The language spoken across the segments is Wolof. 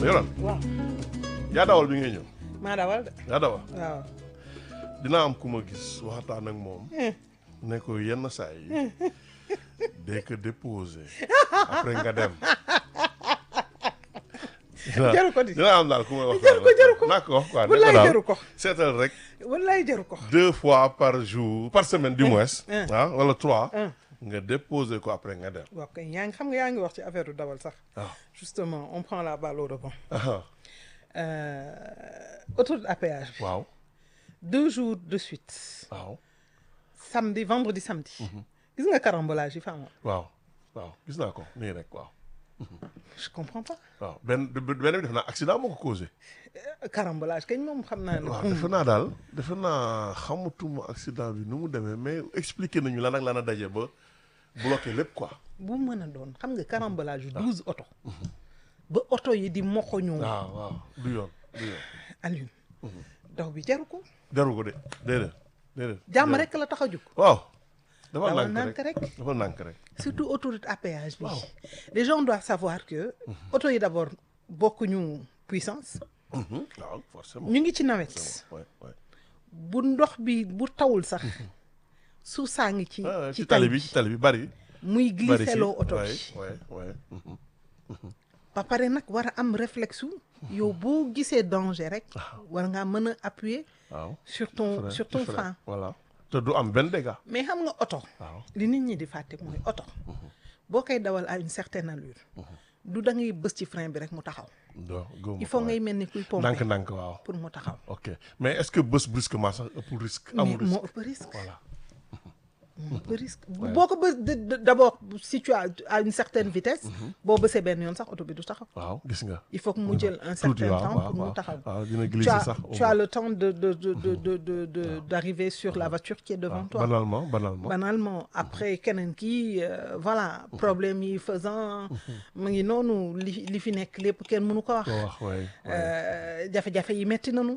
yoral waaw yaa dawal bi ngay ñëw maa dawal de yaa dawal waaw dina am ku ma gis waxtaan ak moom ne ko yenn saa yi dès que déposé après nga dem jaru ko di dina am daal ku ma wax jaru ko jaru ko naa ko wax quoi wallaay ne ko daal jaru ko seetal rek wallaay jaru ko deux fois par jour par semaine du moins un. ah wala trois un. nga déposé ko après nga dem waaw kay yaa ngi xam nga yaa ngi wax ci affaire du dawal sax waaw justement on prend la balle au rebond ah euh, autoroute à péage bi waaw deux jours de suite waaw samedi vendredi samedi gis nga carambolage yi fa amoon waaw waaw gis naa ko nii rek waaw je comprends pas waaw benn benn bi def naa accident moo ko causé Euh, carambolage kañ moom xam naa ne waaw defe naa daal defe naa xamatuma accident bi nu mu demee mais expliqué nañu lan ak lan a daje ba bloqué lépp quoi bu mën a doon xam nga carambolage yu douze oto ba oto yi di moxoñoo waaw waaw du yoon du yoon Alioune daw bi jaru ko jaru ko de déedéet déedéet jàmm jaru. rek la tax a jóg waaw dafa dawal nànk nànk rek rek dafa nànk rek surtout autoroute à péage bi Waaw. les gens doivent savoir que oto yi d'abord bokkuñu puissance Mhm, waaw forcément ñu ngi ci nawet ouais, ouais. bu ndox bi bu tawul sax suuf saa ngi ci Ah, ci ci tali bi ci tali bi bari muy bari si glisseloo oto ouais, bi ouais, ouais. mhm. ba pare nag war a am réflexe wu yow boo gisee danger rek war ngaa mën a appuyer waaw sur ton frein, sur ton frein, frein voilà te du am benn dégât mais xam nga oto waaw li nit ñi di fàtte mooy oto boo koy dawal à une certaine allure du da ngay bës ci frein bi rek mu taxaw do gëwuma il faut ko, ngay ouais. mel ni kuy pomper ndànk ndànk waaw pour mu taxaw ok mais est-ce que bés brusquement sax ëpp risque mais amul moo risque ëpp risque voilà moo ëpp risque boo ko bës d- d- d'abord si tu as à une certaine vitesse boo bësee benn yoon sax oto bi du taxaw waaw gis nga il faut que mu jël un tuuti certain waaw temps waaw pour mu waaw taxaw waaw dina tu glisser as, sax au tu as moins. le temps de de de de de de de d'arriver sur la voiture qui est devant waaw, toi banalement banalement banalement après keneen kii euh, voilà problème yi faisant mu ngi noonu li li fi nekk lépp kenn mënu ko wax ko wax waay Euh, jafe-jafe yi metti nañu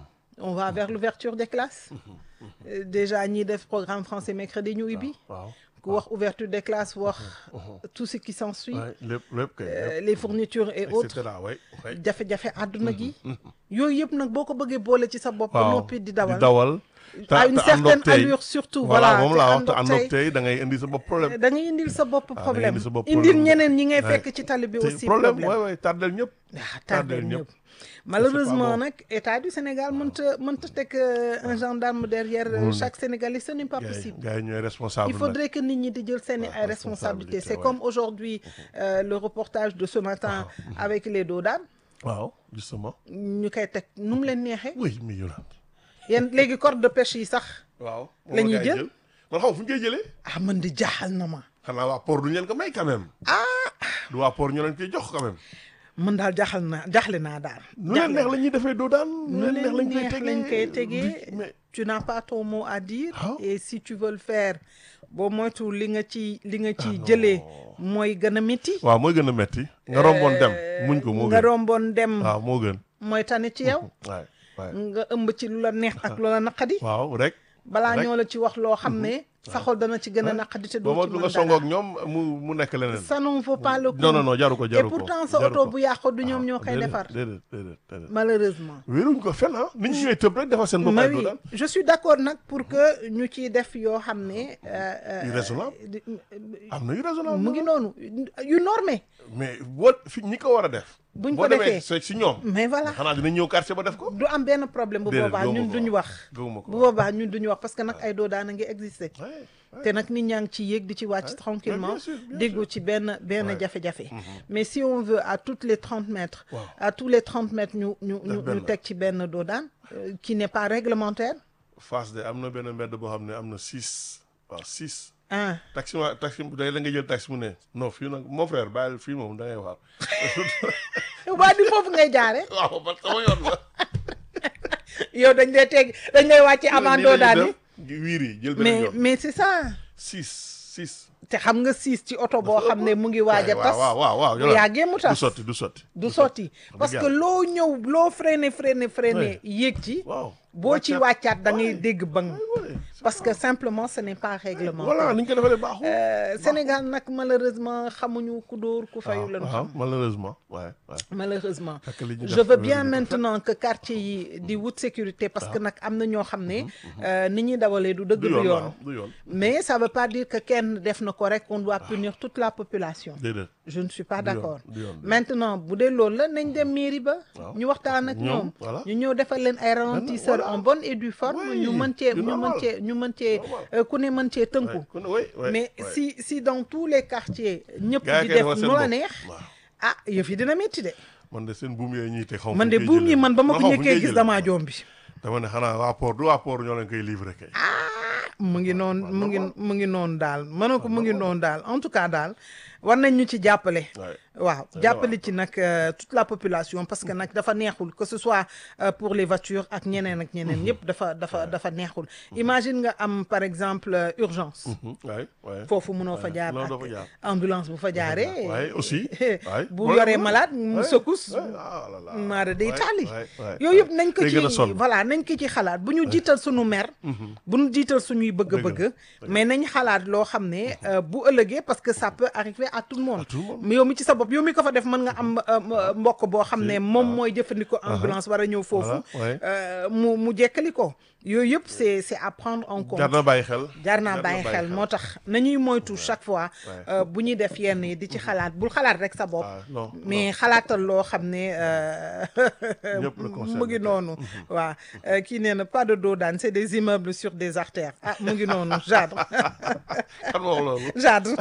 on va vers l'ouverture des classes Euh, déjà ñiy def programme français mercredi ñu ubbi waaw ku wax ouverture des classes wax tout ce qui s'ensuit waay lépp lépp kay euh, lépp les fournitures et et autres cetera waay waay jafe-jafe àdduna gi yooyu yëpp nag boo ko bëggee boole ci sa bopp ba waaw noppi di dawal dawal te à une te àndoog certaine tey. allure surtout voilà voilà moom te laa wax te àndoog àndoog tey tey da ngay indi sa bopp problème da ngay indil sa bopp da ngay problème indi sa bopp indil problème. ñeneen ñi ngay Ouais. fekk ci tali bi te aussi problème problème waay waay tardel ñëpp ah tardel tardel ñëpp. ñëpp malheureusement bon. nag état du Sénégal mënta mënta teg euh, un gendarme derrière euh, Mënul chaque Sénégalais ce n'est pas gars yi possible gars yi ñooy responsable il faudrait que nit ñi di jël seeni Ouais, ay responsabilités responsabilité, c'est ouais. comme aujourd'hui euh, le reportage de ce matin avec les doodaan nag waaw justement ñu koy teg nu mu leen neexee oui mi Yolande yéen léegi corde de pêche yi sax waaw La ñuy jël? man xam fu ñu koy jëlee ah man di jaaxal na ma xanaa waa port duñu leen ko may quand même ah du waa port ñu leen koy jox quand même man daal jaaxal naa jaaxle naa daal nu leen neex la ñuy defee doo daan nu leen neex lañ koy tegee mais tu n'as pas ton mot à dire Ah. et si tu veux le faire boo moytu li nga ci li nga ci jëlee mooy gën a métti waaw mooy gën a metti nga romboon dem muñ ko moo nga gën romboon dem waaw moo gën mooy tane ci yow waay waay nga ëmb ci lu la neex ak lu la naqadi waaw rek balaa rek. ñoo la ci wax loo xam ne sa xol dana ci gën a naqadi te ba doo ma ci du mën nga dara songoog ñoom mu mu nekk leneen ça n'en vaut pas le coup non non non jaru ko et jaru ko pourtant sa jaru oto ko. bu yàqoo du ñoom ñoo koy déedéet, defar déedéet déedéet déedéet malheureusement wéeruñ ko fenn ah nit ñi ñooy tëb rek defar seen bopp mais ay doo oui daan je suis d'accord nag pour que ñu ciy def yoo xam ne euh, euh, Yu raisonnable. di- am na yu raisonnable mu ngi noonu yu normé mais boo fi ñi ko war a def Buñ boo ko demee defee. si si ñoom mais voilà xanaa dina ñëw quartier ba def ko du am benn problème bu Déedéet, boobaa gëwuma ñun ko duñu wax. wax gëwuma ko bu wax. boobaa ñun duñu wax parce que nag ay doo daana ngi exister Ouais, ouais. te nag nit ñaa ngi ci yéeg di ci wàcc tranquillement bien sûr, bien déggu ci benn benn Ouais. jafe-jafe mais si on veut à toutes les trente mètres Waaw. à tous les trente mètres ñu ñu ñu benn. ñu teg ci benn doo daan euh, qui n'est pas réglementaire Fass de am na benn mbedd boo xam ne am na six waaw six ah taxi ma taxi day la nga jël taxi mu ne non fii nag mon frère bàyyil fii moom da ngay waar waa di foofu ngay jaare waaw man sama yoon la yow dañ lay teg dañ lay wàcce avant doo daan yi wiir yi jël beneen mais yoon mais c'est ça six six te xam nga siis ci oto boo xam ne mu ngi waaj a tas waaw waaw waaw bu yàggee mu du tas sotti du sotti du sotti parce que yàlla. loo ñëw loo freiné freiné freiné Ouais. yéeg ci waaw boo ci Wàccaat. wàccaat da ngay Ouais. dégg bang Ouais, c'est parce que simplement ce n'est pas réglementé voilà ni ñu ko defalee baaxul. Euh, Sénégal nag malheureusement xamuñu ku dóor ku fayu lañu waaw xam malheureusement ouais, ouais. malheureusement Fekk li ñu je def veux loolu bien ñu ko maintenant que quartier yi di wut sécurité parce que nag am na ñoo xam ne euh, ni ñuy dawalee du dëgg du du yoon yoon waaw du yoon. mais ça veut pas dire que kenn def na ko rek on doit punir toute la population déedéet. je ne suis pas Du yoon, d'accord du yoon, du yoon. maintenant bu dee loolu la nañ dem mairie ba Waaw. ñu waxtaan ak Ñoom, ñoom voilà. ñu ñëw defal leen ay ralentisseurs voilà. en bonne et due forme Oui, ñu mën cee du ñu mën normal. cee ñu mën cee Normal. euh, ku ne mën cee tënku Ouais, kon- ouais, ouais, mais ouais. si si dans tous les quartiers ñëpp Gars yi di kay def defal seen nu la bopp. neex waaw ah yëf yi dina métti de man de seen buum yooyu ñuy te xaw ma man fu de ñu koy buum yi jëlee. man ba ma ko xaw fu ñu njëkkee koy gis jëlee. damaa jombi dama ne xanaa waa port du waa port ñoo leen koy livré kay. mu ngi noonu mu ngi mu ngi noonu daal ma ne ko mu ngi noonu daal en tout cas daal war nañ ñu ci jàppale Ouais. waaw jàppale ci nag euh, toute la population parce que nag dafa neexul que ce soit euh, pour les voitures ak ñeneen ak ñeneen yëpp dafa dafa dafa neexul imagine nga am par exemple euh, urgence Mhm, ouais, ouais. foofu mënoo fa Ouais, jaar non, ak doo fa jaar. ambulance bu fa jaaree Ouais, aussi. Ouais. bu Ouais, yoree ouais. malade mu Ouais, secousse ouais, ah là là. maara day Ouais, taali ouais, ouais, yooyu yëpp ouais. nañ ko Day gën a ci sonn. voilà nañ ko ci xalaat bu ñu jiital suñu mer bu ñu jiital suñuy bëgg-bëgg mais nañ xalaat loo xam ne euh, bu ëllëgee parce que ça peut arriver à tout le monde À tout le monde. mais yow mi ci sa bopp yow mi ko fa def mën nga am euh, m- mbokk boo xam ne moom mooy jëfandikoo ambulance war a ñëw foofu Voilà, ouais. euh, mu mu jekkali ko yooyu yëpp c'est c'est à prendre en compte jar na bàyyi xel. jaar naa bàyyi xel moo tax nañuy moytu chaque fois Ouais. euh, bu ñuy def yenn yi di ci xalaat bul xalaat rek sa bopp Ah, non, mais xalaatal loo xam ne euh, Ñëpp la concerné mu ngi kay. noonu waaw euh, kii nee na pas de dos d'âne c'est des immeubles sur des artères ah mu ngi noonu Jadre kan moo wax loolu. Jadre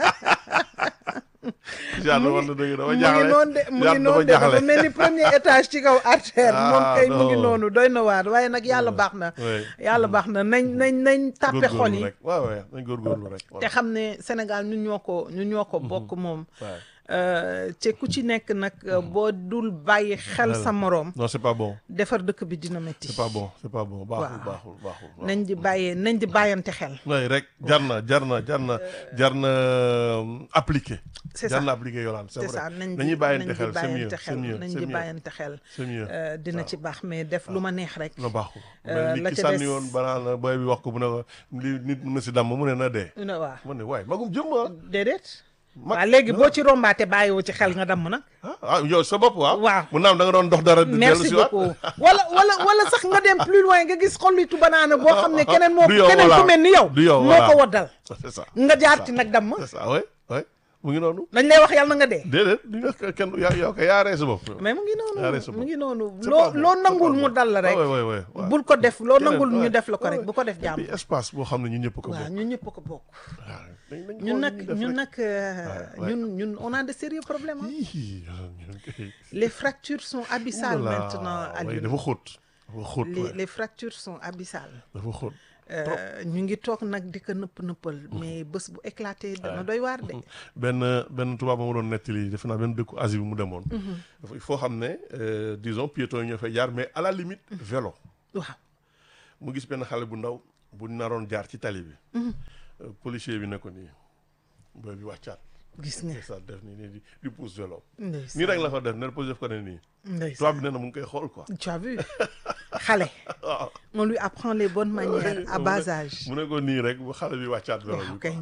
Jadre wax na dëgg dafa mu ngi jaaxle. noonu de mu ngi Jadre noonu de dafa dafa jaaxle. mel ni premier étage ci kaw artère moom Ah, kay mu ngi non. noonu doy na waar waaye nag yàlla baax na Ouais. yàlla baax na nañ nañ nañ tàppe xol Góorgóorlu yi rek waaw waaw nañ góorgóorlu rek. te xam ne Sénégal ñun ñoo ko ñun ñoo ko bokk moom Ouais. Euh, te ku ci nekk nag euh, boo dul bàyyi xel sa moroom non c'est pas bon. defar dëkk bi dina métti c'est pas bon c'est pas bon baaxul Waaw. baaxul baaxul. waaw. nañ di bàyyee nañ di bàyyante xel oui rek jar na jar na jar na jar na euh, appliquer. c'est jar ça na appliquer Yolande c'est c'est vrai. ça nañ di nañuy bàyyante nañ di xel c'est mieux bàyyante c'est xel mieux nañ c'est di mieux bàyyante xel c'est mieux. Euh, dina ci baax mais def lu ma neex rek na baaxul. Euh, mais la nit ki ca sànni des- woon banaa na booy bi wax ko mu ne ko li nit mën na si damm mu ne na dee. ne waa mu ne waaye magum jëm ah. déedéet Mag- waaw léegi boo ci rombaate bàyyiwoo ci xel nga damm nag ah ah yow sa bopp waaw. Waaw. mu naam da nga doon dox dara. dellu merci si waat. beaucoup wala wala wala sax nga dem plus loin nga gis xollitu banaana boo xam ne keneen moo Du yow, keneen voilà. ku mel ni yow Du yow, moo voilà. ko waddal c'est ça. nga jaar ci nag damm c'est ça oui oui mu ngi noonu. dañ lay wax yàlla na nga dee déedéet di nga kenn yaa yow kay yaa rey sa bopp. mais mu ngi noonu Arrête sa mu bopp. ngi noonu C'est loo pas bon, loo c'est nangul pas mu bon. dal la rek Ah, ouais, ouais, ouais, ouais. bul ko def loo Keneen, nangul ñu ouais, def la ko rek ouais. bu ko def Et jàmm puis espace boo xam ne ñun ñëpp ko waaw bokk. ñun ñëpp ko bokk waaw dañ- dañ ñun xool nag li ñuy def ñun rek. nag euh, Ouais, ouais. ñun ñun on a de sérieux problèmes hein. Ih, ñun kay- les fractures sont abyssales Oulala, maintenant ouais, Alioune dafa xóot dafa xóot les ouais. les fractures sont abyssales dafa xóot. Euh, ñu ngi toog nag di ko nëpp nëppal mais bés bu éclaté dana doy waar de benn benn tubaab ba ma doon nettali defe naa benn dëkku Asie bi mu demoon. dafa il faut xam ne euh, disons piétons yi ñoo fay jaar mais à la limite vélo. waaw mu gis benn xale bu ndaw bu naroon jaar ci tali bi. Euh, policier bi ne ko nii booy bi wàccaat. gis nga c'est ça def nii nii di di pousse vélo. ndeysaan nii rek la ko def ne policier def ko ne nii. ndeysaan tubaab bi nee na mu ngi koy xool quoi. tu as vu xale waaw. on lui apprend les bonnes manières à bas âge mu ne ko nii rek bu xale bi wàccaat vélo waaw bi. kay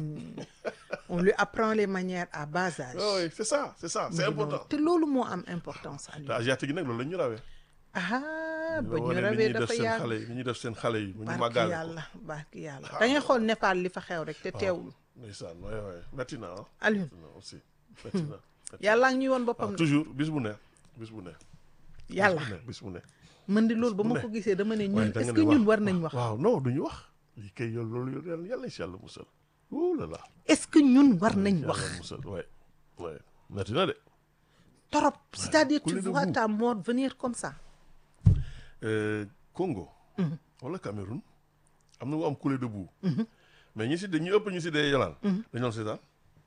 on lui apprend les manières à bas âge Ah oui c'est ça c'est ça c'est important. te loolu moo am importance te Aliou asiatique yi nag loolu la ñu rawee. ah ba ñu wane li rawee ñuy def dafa seen yàgg xale yi li ñuy def seen xale yi. mu ñu barki màggaale ko yàlla barki yàlla da ngay xool Népal li fa xew rek te teewul ndeysaan waay waay métti na ah. Aliou métti na aussi métti na. yàlla ngi ñuy woon waaw boppam toujours bis bu ne bis bu ne. yàlla bis bu ne bis bu ne. man di loolu ba ma ne. ko gisee dama ne waaye ñun da est-ce nga que ne ñun wax, war nañ wax waaw non duñu wax. lii kay yow loolu yàlla yàlla si yàlla musal. ouh là là. est-ce que ñun war nañ yàlla wax musal waay waay métti na de. torop c'est-à-dire tu couler de vois boue. ta mort venir comme ça Euh, Congo. wala Cameroun. am na mu am coulée de boue. mais ñi si de ñi ëpp ñu si dee yolaan. dañu doon seetaan.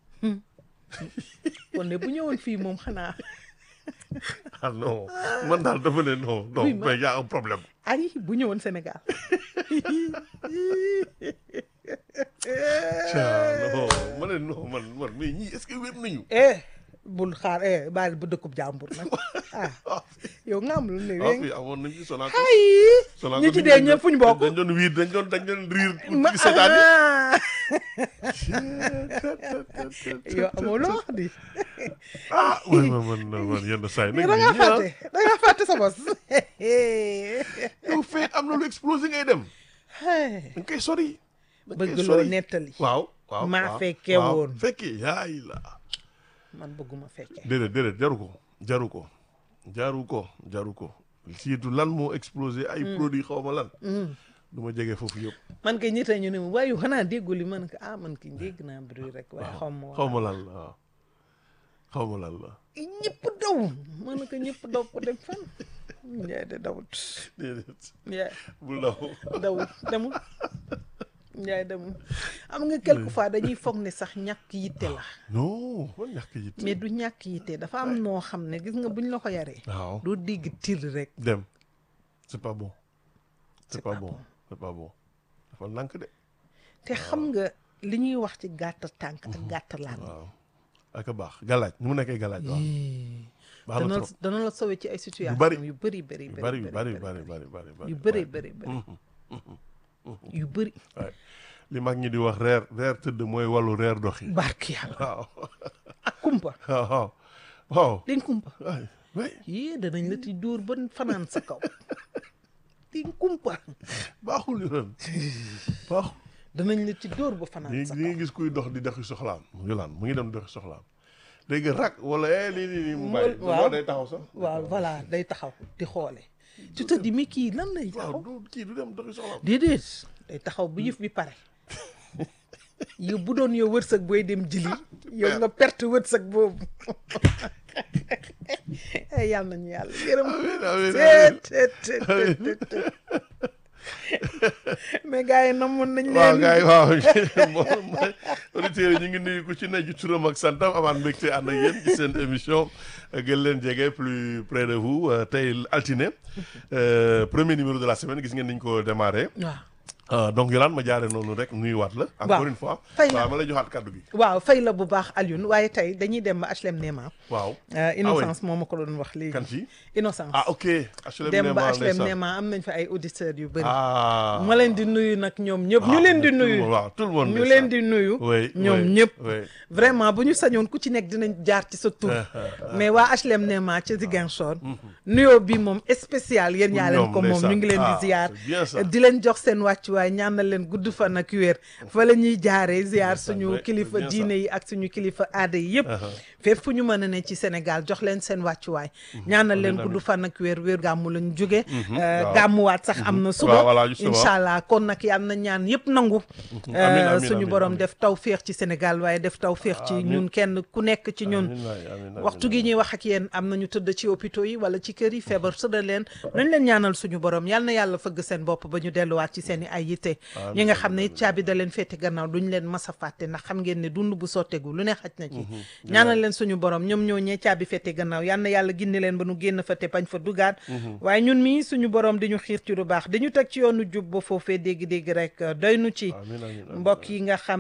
kon de bu ñëwoon fii moom xanaa ah non man daal dafa ne non non Oui, ma- mais y a un problème. ay bu ñëwoon Sénégal Tiens, non ma ne non man man mais ñii est-ce que wér nañu. eh bul xaar eh baal bu dëkkub jàmbur nag ah yow nga am lu ne waaw wéng fii amoon nañ ci Sonacos ay Sonacos ñi ci nit dee dañ ñëpp fu ñu bokk dañ doon wiir dañ doon dañ doon riir ma ci seetaan yi ah. yow amoo loo wax di ah man man man man yenn saa yi nag da ngaa nit ñi, ah, fàtte da ngaa fàtte sa bos yow fee am na lu explosé ngay dem Hey, da nga koy sori da nga koy bëgg loo sori. nettali waaw waaw maa waaw, fekkee waaw. woon. fekkee yaay la man bëgguma fekkee déedéet déedéet jaru ko jaru ko jaru ko jaru ko surtout lan moo explosé ay produits xaw ma lan du ma jege foofu yëpp man kay ñitta ñu ne ma waaye yow xanaa déggul li man ko ah man ki dégg naa bruit rek waaye xaw ma xaw ma lan la waaw xaw ma lan la ñëpp daw man ko ñëpp daw ko dem fan njaay de dawut déedéet njaay bul daw dawut demul njaay demul am nga quelque fois dañuy foog ne sax ñàkk yitte la non man ñàkk yi mais du ñàkk yitte dafa am noo xam ne gis nga buñ la ko yaree waaw doo dégg tir rek dem c'est pas bon c'est C'est pas pas bon c'est pas bon dafa nànk de te xam nga li ñuy wax ci gàtt tànk ak gàtt laan waaw ak a baax galaaj ni mu nekkee galaaj waaw baax na dana trop dana la sauver ci ay situation bari. yu bëri bëri yu bari yu bari yu bari bari bari bari yu bëri bëri bëri yu bëri waay li mag ñi di wax reer reer tëdd mooy wàllu reer doxi barki yàlla waaw ak kumpa waaw waaw waaw dañ kumpa waay waay yée danañ la ti dóor ba fanaan sa kaw dañ kumpa baaxul yoon baaxul danañ la ci dóor ba fanaan li sa li kaw nga gis kuy dox di doxi soxlaam yolaan mu ngi dem doxi soxlaam léegi rak wala eh lii nii nii mu bàyyi waaw. waaw day taxaw sax waaw voilà day taxaw di xoole tu te dis mais kii lan lay waaw taxaw du kii du dem doxi soxlaam déedéet day taxaw bu yëf bi pare yow bu doon yow wërsëg booy dem jili yow nga perte wërsëg boobu eh yàlla nañu yàlla yërëm amiin amiin teet teet teet teet teet teet. mais gars yi namoon nañ waaw leen gars yi waaw moom mooy auditeurs yi ñu ngi nuyu ku ci ne ci turam ak santam amaan mbégte ànd ak yéen ci seen émission gën leen jege plus près de vous euh, tey altine euh, premier numéro de la semaine gis ngeen ni ñu ko démarré waaw Euh, donc Yolande ma jaare noonu rek nuyuwaat la encore Waaw. une fois Fay la. waaw ma lay joxaat kaddu gi waaw fay la bu baax Alioune waaye tey dañuy dem ba HLM Néma waaw Euh, innocence moo ma ko doon wax léegi kan ci innocence ah ok HLM dem ba Néma, HLM ndeysaan. Néma am nañ fa ay auditeurs yu bëri ah ma leen di nuyu nag ñoom ñëpp ñu waaw, leen di tout le nuyu monde, waaw tout le monde ñu ndeysaan. leen di nuyu Oui, ñoom oui, ñëpp oui. vraiment bu ñu sañoon ku ci nekk dinañ jaar ci sa tur mais waa HLM Néma ca Ziguinchor nuyoo bi moom spécial yéen ñaa leen ñoom, ko moom ñu ngi leen ndeysaan. di ziar Ah, c'est bien ça. di leen jox seen wàccuwaay ñaanal leen gudd fan ak wér fa la ñuy jaaree ziar Ndeysaan, suñu ouais, kilifa c'est bien diine yi ak suñu kilifa aada yi yëpp fépp fu ñu mën a ne ci Sénégal jox leen seen wàccuwaay ñaanal leen amiin, gudd fan ak wér wér gàmmu lañ jóge waaw. gàmmuwaat sax am na suba Waaw, voilà, justement. incha allah kon nag yal na ñaan yëpp nangu amiin, Euh, amiin, suñu amiin, borom amiin. def taw féex ci Sénégal waaye def taw féex ci Amiin. ñun kenn ku nekk ci ñun Amiin waay, amiin, amiin, waxtu gi ñuy wax ak yéen am nañu tëdd ci hôpitaux yi wala ci kër yi feebar sëdal leen nañ leen ñaanal suñu borom yal na yàlla fëgg seen bopp ba ñu delluwaat ci seen i ay yitte ñi nga xam ne it caabi da leen féete gannaaw duñ leen mas a fàtte ndax xam ngeen ne dund bu sottegu lu ne xaj na ci ñaanal leen suñu borom ñoom ñoo ñee caabi féete gannaaw yal na yàlla ginni leen ba nu génn fa te bañ fa dugaat waaye ñun mii suñu borom di ñu xiir ci lu baax di ñu teg ci yoonu jub ba foofee dégg-dégg rek doy nu ci amiin, amiin, amiin. mbokk yi nga xam